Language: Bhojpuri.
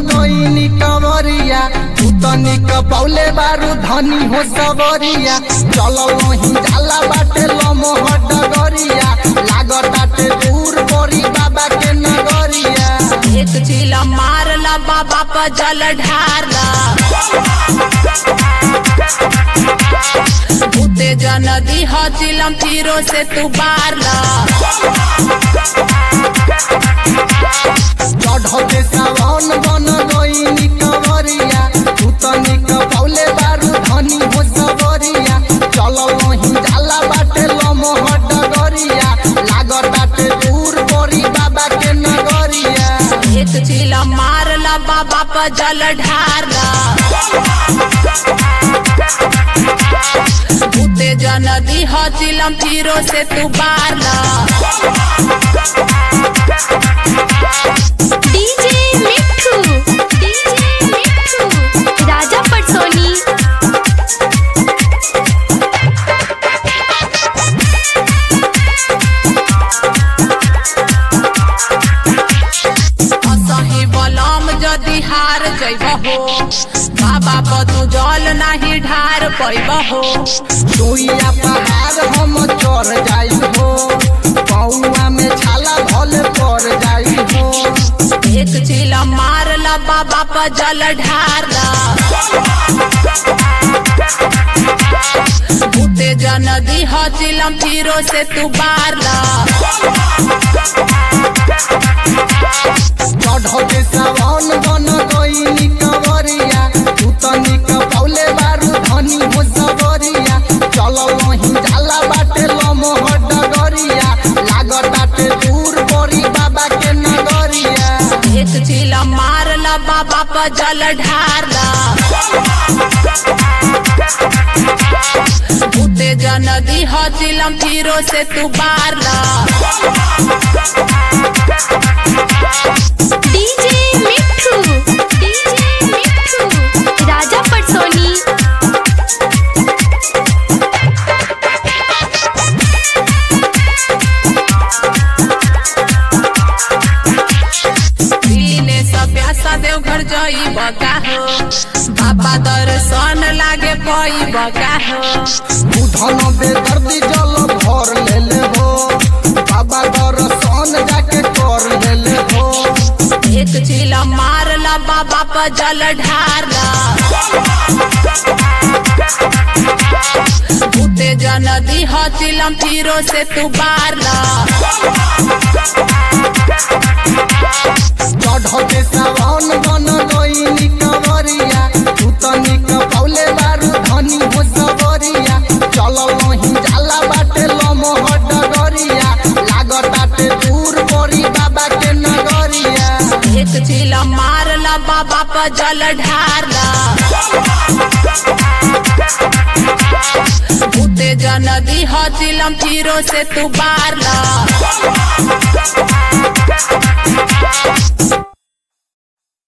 गईनी कवरिया तू तनी कपौले बारू धनी हो सवरिया चलल नहीं जाला बाटे लमोह डगरिया लागत बाटे दूर परी बाबा के नगरिया एक चिला मारला बाबा पर जल ढारला भूते जन दीह चिलम तीरो से तू बारला चढ़ते सावन बन गईनी कवरिया तू तनी कपौले बारू धनी हो सवरिया चलल नहीं जाला बाटे लमोह डगरिया लागत बाटे दूर परी बाबा के नगरिया एक चिला मारला बाबा पर जल ढारला भूते जन दीह चिलम तीरो से तू बारला डीजे मिठू डीजे मिठू राजा पटसोनी असही बलम जदि हार जैब हो बाबा बदू जल नाही ढार पैब हो सोइया पहाड़ हम चढ़ जाई हो पौआ में छाला भले पड़ जाई हो एक चिल मारला बाबा पर जल ढारला भूते जन दीह चिलम तीरो से तू बारला चढ़ते सावन बन गईनी कवरिया तू तनी कपौले बारू धनी हो सवरिया चलल नहीं जाला बाटे लमोह डगरिया लागत बाटे दूर परी बाबा के नगरिया एक चिल मारला बाबा पर जल ढारला भूते जन दीह चिलम तीरो से तू बारला डीजे मिठू डीजे मिठू राजा पटसोनी दिने सभ्यासा देवघर जई बका हो बाबा दर्शन लागे पई बका हो बुधन बेदर्दी जल भर लेले हो बाबा दर्शन जाके कर लेले हो एक चिल मारला बाबा पर जल ढारला भूते जन दीह चिलम तीरो से तू बारला चढ़ते सावन बन गईनी कवरिया तू तनी कपौले बारू धनी हो सवरिया चलल नहीं जाला बाटे लमोह डगरिया लागत बाटे दूर परी बाबा के नगरिया एक चिल मारला बाबा पर जल ढारला भूते जन दीह चिलम तीरो से तू बारला